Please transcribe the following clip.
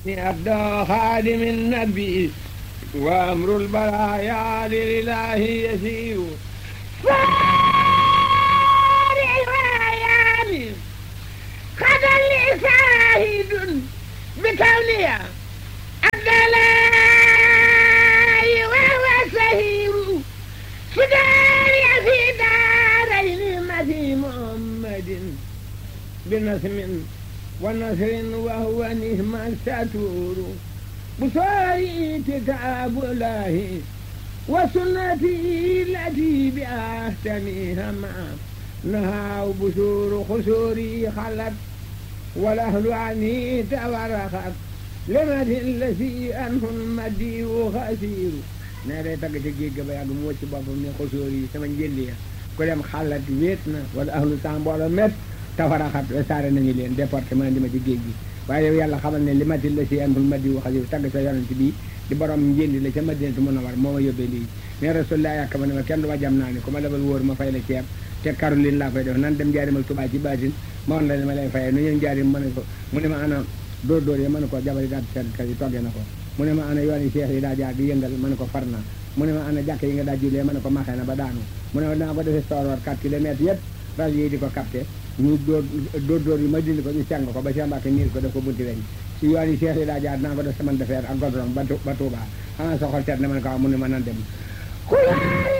أبدى خادم النبي وأمر البرايا لله يسير فارع الريان قد لي شاهد بكونها الدلاء وهو سهير سداري في دارين مثي محمد بنسم ونصر وهو نهم الستور بصاري كتاب الله وسنتي التي بأحسنها مع نهى بشور خسوري خلت والأهل عني تورخت لمد الذي أنه المدي خسير nee day tagg ca géej ga ba yàgg mu wëcc boppam ne xosóor yi sama njëlli ya ku dem xalat wéet na wala ahlu temps mbooloo met tafaraxat saare nañu leen département di ma ci géej gi waaye yow yàlla xamal ne li matil la si antul madi wax yow tagg sa yonent bi di borom njëndi la ca madinatu munawar moo ma yóbbee lii ne rasulullah yàkk ma ne ma kenn du ma jam naa ni ku ma lebal wóor ma fay la ceeb te Caroline laa koy def nan dem jaarimal Tuubaa ci baatin ma woon la ne ma lay fayee nu ñëw jaarim ma ne ko mu ne ma ana dóor dóor yi ma ne ko jabari daat seetkat yi toggee na ko mu ne ma ana yoon yi seex yi daa jaar di yëngal ma ne ko far naa mu ne ma ana jàkk yi nga daa jullee ma ne ko maxee na ba daanu mu ne ma dinaa ko defee sooroor 4 kilomètres yëpp rajo yi di ko capté ñu dóor dóor dóor yi ma dindi ko ñu seng ko ba Cheikh Mbacke niir ko def ko bunti weñ si yoon yi seex yi daa jaar dinaa ko def semaine de fer ak godron ba ba Touba xanaa sa xol seet ne ma ne ko mu ne ma nan dem